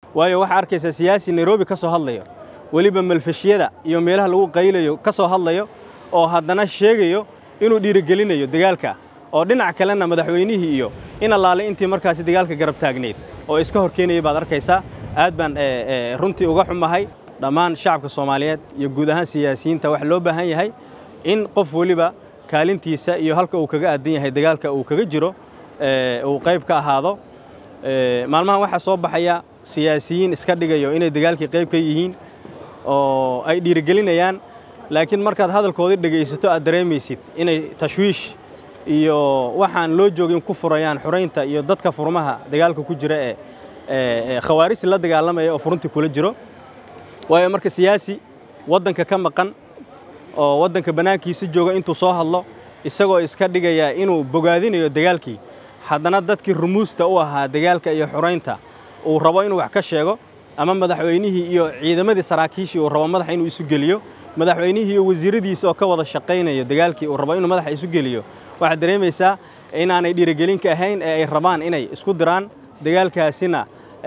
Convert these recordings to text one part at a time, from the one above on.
waayo waxaa arkaysaa siyaasi nairobi ka soo hadlayo weliba malfashyada iyo meelaha lagu qaylayo ka soo hadlayo oo haddana sheegayo inuu dhiirigelinayo dagaalka oo dhinac kalena madaxweynihii iyo in allaale intii markaasi dagaalka garab taagnayd oo iska hor keenayay baad arkaysaa aad baan runtii uga xumahay dhammaan shacabka soomaaliyeed iyo guud ahaan siyaasiyiinta waxaa loo baahan yahay in qof weliba kaalintiisa iyo halka uu kaga aadan yahay dagaalka uu kaga jiro uu qayb ka ahaado maalmahan waxaa soo baxaya siyaasiyiin iska dhigayo inay dagaalkii qayb ka yihiin oo ay dhiirigelinayaan laakiin markaad hadalkoodii dhegaysato aad dareemaysid inay tashwiish iyo waxaan loo joogin ku furayaan xuraynta iyo dadka furmaha dagaalka ku jira ee khawaarijta la dagaalamaya oo furuntii kula jiro waayo marka siyaasi waddanka ka maqan oo waddanka bannaankiisa jooga intuu soo hadlo isagoo iska dhigaya inuu bogaadinayo dagaalkii haddana dadkii rumuusta u ahaa dagaalka iyo xuraynta uu rabo inuu wax ka sheego ama madaxweynihii iyo ciidamadii saraakiishii uu rabo madaxa inuu isu geliyo madaxweynihii iyo wasiiradiisa oo ka wada shaqaynayo dagaalkii uu rabo inuu madaxa isu geliyo waxaad dareemaysaa inaanay dhiirigelin ka ahayn ee ay rabaan inay isku diraan dagaalkaasina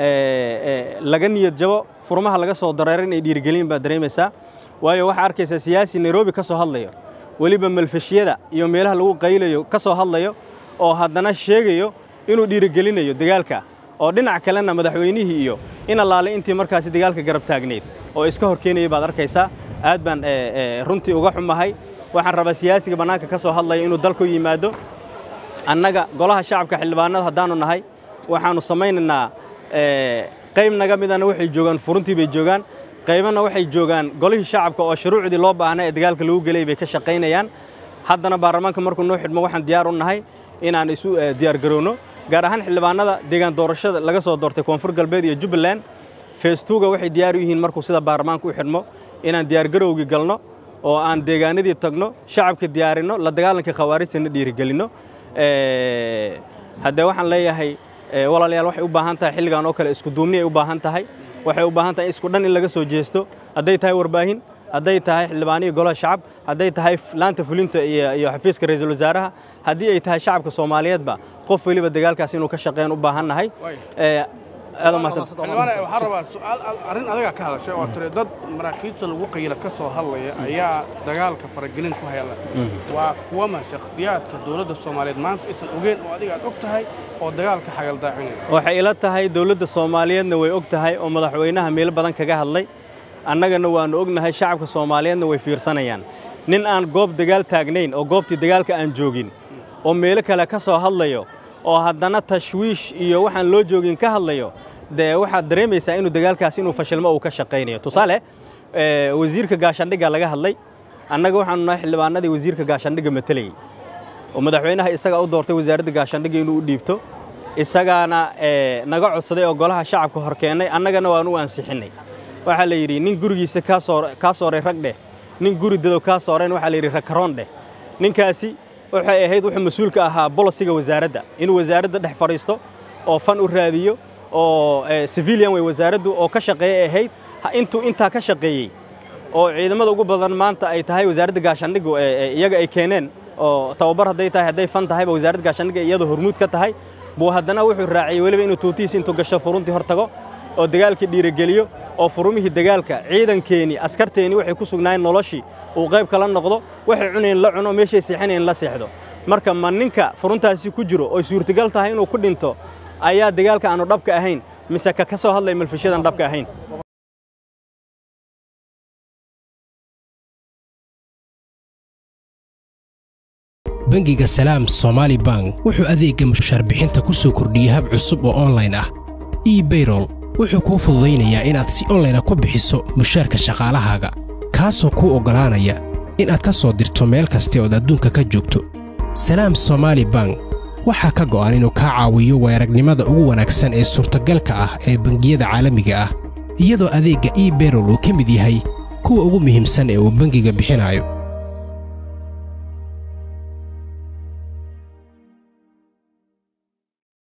laga niyad jabo furmaha laga soo dareero inay dhiirigelin baad dareemaysaa waayo waxaa arkaysaa siyaasi nairobi ka soo hadlayo weliba malfashyada iyo meelaha lagu qaylayo ka soo hadlayo oo haddana sheegayo inuu dhiirigelinayo dagaalka oo dhinac kalena madaxweynihii iyo in allaale intii markaasi dagaalka garab taagnayd oo iska hor keenayay baad arkaysaa aad baan runtii uga xumahay waxaan rabaa siyaasiga bannaanka ka soo hadlaya inuu dalku yimaado annaga golaha shacabka xildhibaanada haddaannu nahay waxaannu samaynaynaa qayb naga midana waxay joogaan furuntii bay joogaan qaybana waxay joogaan golihii shacabka oo shuruucdii loo baahnay ee dagaalka lagu gelay bay ka shaqaynayaan haddana baarlamaanka markuu noo xidhmo waxaan diyaar u nahay inaan isu diyaargarowno gaar ahaan xildhibaanada deegaan doorashada laga soo doortay koonfur galbeed iyo jubbaland feestuuga waxay diyaar u yihiin markuu sida baarlamaanka u xidhmo inaan diyaargarowgii galno oo aan deegaanadii tagno shacabka diyaarinno la dagaalanka khawaarijtana dhiirigelinno haddee waxaan leeyahay walaalayaal waxay u baahan tahay xilligan oo kale isku duumni ay u baahan tahay waxay u baahan tahay isku dhan in laga soo jeesto hadday tahay warbaahin hadday tahay xildhibaaniyo golaha shacab hadday tahay laanta fulinta iyo xafiiska ra-iisul wasaaraha haddii ay tahay shacabka soomaaliyeedba qof weliba dagaalkaas inuu ka shaqeyn u baahan nahay waxaa rabaa su'aal arrin adaga ka hadashay oo tiri dad maraakiibta lagu qayla ka soo hadlaya ayaa dagaalka faragelin ku hayla waa kuwama shakhsiyaadka dowladda soomaaliyeed maanta aysan ogeen oo adiga aad og tahay oo dagaalka xagaldaacinaya waxay ila tahay dowladda soomaaliyeedna way og tahay oo madaxweynaha meelo badan kaga hadlay annagana waannu ognahay shacabka soomaaliyeedna way fiirsanayaan nin aan goob dagaal taagnayn oo goobtii dagaalka aan joogin oo meelo kale ka soo hadlayo oo haddana tashwiish iyo waxaan loo joogin ka hadlayo dee waxaad dareemaysaa inuu dagaalkaas inuu fashilmo uu ka shaqaynayo tusaale wasiirka gaashaandhigga laga hadlay annaga waxaanu nahay xildhibaanadii wasiirka gaashaandhigga matelayey oo madaxweynaha isaga u doortay wasaaradda gaashaandhigga inuu u dhiibto isagaana naga codsaday oo golaha shacabka hor keennay annagana waan u ansixinnay waxaa la yidhi nin gurigiisa kaa sooray rag dheh nin guri dadow kaa sooreen waxaa la yidhi rakaroon dheh ninkaasi waxay ahayd wuxuu mas-uulka ahaa bolosiga wasaaradda inuu wasaaradda dhex fadhiisto oo fan u raadiyo oo civilian way wasaaraddu oo ka shaqeeyay ahayd intuu intaa ka shaqeeyey oo ciidamada ugu badan maanta ay tahay wasaaradda gaashaandhiggu iyaga ay keeneen oo tababar hadday tahay hadday fan tahayba wasaaradda gaashaandhigga iyadoo hormuud ka tahay buu haddana wuxuu raaciyey weliba inuu tuutihiis intuu gasho furuntii hor tago oo dagaalkii dhiirigeliyo oo furumihii dagaalka ciidankeenii askarteennii waxay ku sugnaayeen noloshii uu qayb kala noqdo waxay cunayeen la cuno meeshay seexanayeen la seexdo marka ma ninka furuntaasi ku jiro oy suurtagal tahay inuu ku dhinto ayaa dagaalka aanu dhabka ahayn mise ka ka soo hadlay malfishadan dhabka ahayn bangiga salaam somaali bank wuxuu adeegga mushaarbixinta ku soo kordhiyey hab cusub oo onlayn ah ebayrol wuxuu kuu fududaynayaa inaad si onlayna ku bixiso mushaarka shaqaalahaaga kaasoo kuu oggolaanaya inaad ka soo dirto meel kasta ood adduunka ka joogto salaam somaali bank waxaa ka go'an inuu kaa caawiyo weeragnimada ugu wanaagsan ee suurtagalka ah ee bangiyada caalamiga ah iyadoo adeegga ebayrol uu ka mid yahay kuwa ugu muhiimsan ee uu bangiga bixinayo